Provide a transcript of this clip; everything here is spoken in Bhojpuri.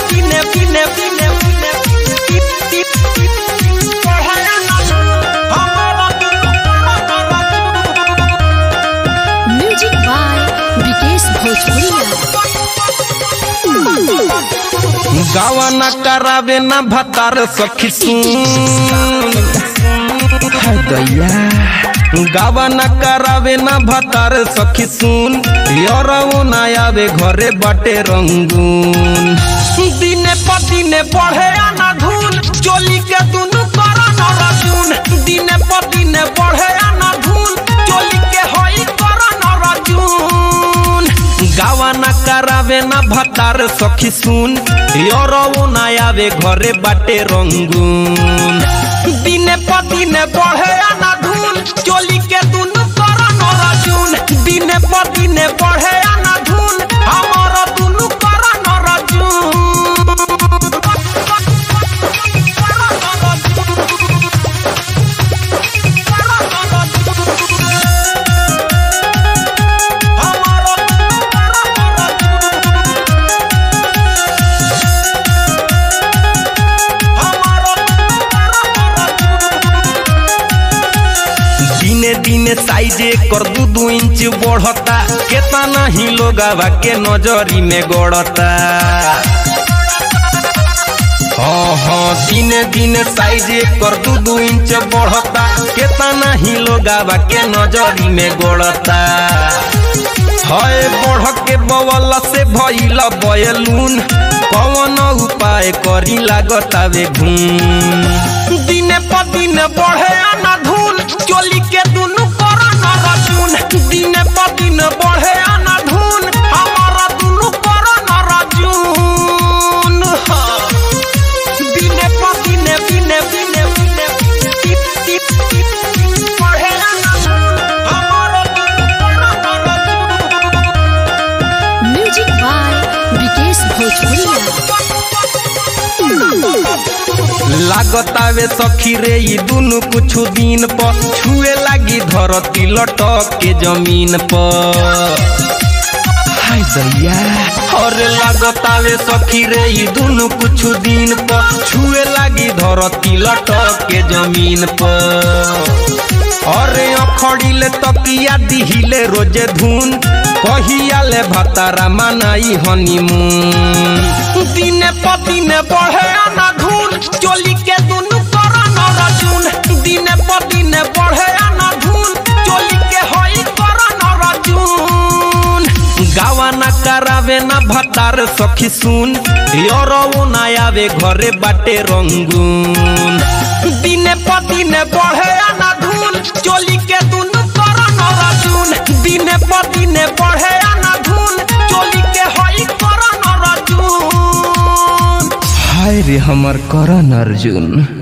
दिने दिने दिने दिने बढ़े ना हमारा म्यूजिक बाय विकेश भोजपुरिया गावा न करावे न भतार सखी सुन हाय दैया गावा न करावे न भतार सखी सुन यरऊ न आवे घरे बाटे रंगून दिने पर दिने बढ़े आना धून चोली के दुनु करा न रजून दिने पर दिने बढ़े आना धून चोली के होई करा न रजून गावा न करावे न भतार सखी सुन यरऊ न आवे घरे बाटे रंगून दिने पर दिने बढ़े आना धून चोली के दुनु करा न रजून दिने पर दिने बढ़े आना धून हमारा दुनु करा न दिने दिने साइजे कर दू दू इंच बढ़ता केतना ही लोग के नजरी में गड़ता हाँ हाँ दिने दिने साइजे कर दू दू इंच बढ़ता केतना ही लोग के नजरी में गड़ता हय बढ़ के बवल से भइल बयलून कौन उपाय करी लागतावे घूम दिने पर दिन बढ़े आना धून चोली के दुनु करा न रजून दिने पर दिन बढ़े आना धून हमारा दुनु करा न रजून हाँ। दिने पर दिने दिने दिने दिने टिप टिप टिप बढ़े आना धून हमारा दुनु करा न रजून म्यूजिक बाय विकेश भोजपुरिया लागतावे सखी रे ई दुनु कुछ दिन पर छुए लागी धरती लटक के जमीन पर हाय दैया और लागतावे सखी रे ई दुनु कुछ दिन पर छुए लागी धरती लटक के जमीन पर अरे अखड़िले तकिया दिहिले रोजे धुन कहिया ले भतारा मनाई हनीमून दिने पर दिने बढ़े आना धुन चोली के दुनु करा न रजून दिने पर दिने बढ़े आना धुन चोली के होई करा न रजून गावा न करावे न भतार सखी सुन यरऊ न आवे घरे बाटे रंगून दिने पर दिने बढ़े आना धुन चोली के दुनु करा न रजून दिने पर दिने बढ़े आना धुन चोली के होई करा न रजून हाय रे हमर करण अर्जुन